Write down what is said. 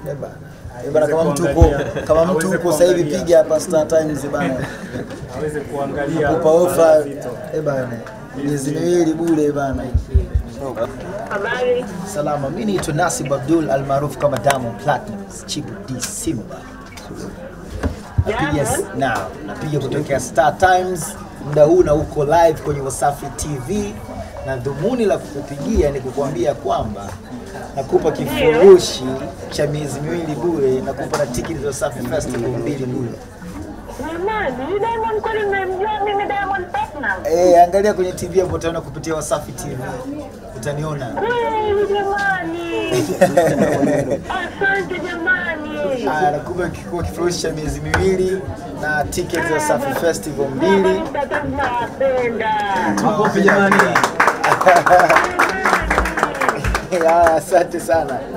Eh bana. Eh bana kama mtu uko kama mtu uko sasa hivi piga hapa Star Times bana. aweze kuangalia Kupa ofa Zito. eh bana. Miezi miwili bure bana. Habari. Salama, mimi naitwa Nasib Abdul almaarufu kama Diamond Platnumz, Chibu D Simba. Napiga na napiga kutokea Star Times muda huu na uko live kwenye Wasafi TV, na dhumuni la kukupigia ni kukuambia kwamba nakupa kifurushi cha miezi miwili bure, nakupa na tiketi za Wasafi Festival mbili bure. Jamani, huyu Diamond kweli mmemjua mimi Diamond Platnumz? Eh, angalia kwenye TV hapo utaona kupitia Wasafi TV. Utaniona. Kweli jamani. Asante jamani. Aya, nakupa kikuwa kifurushi cha miezi miwili na tiketi za Wasafi Festival mbili. Tata tunawapenda. Makofi jamani. Haya, asante sana.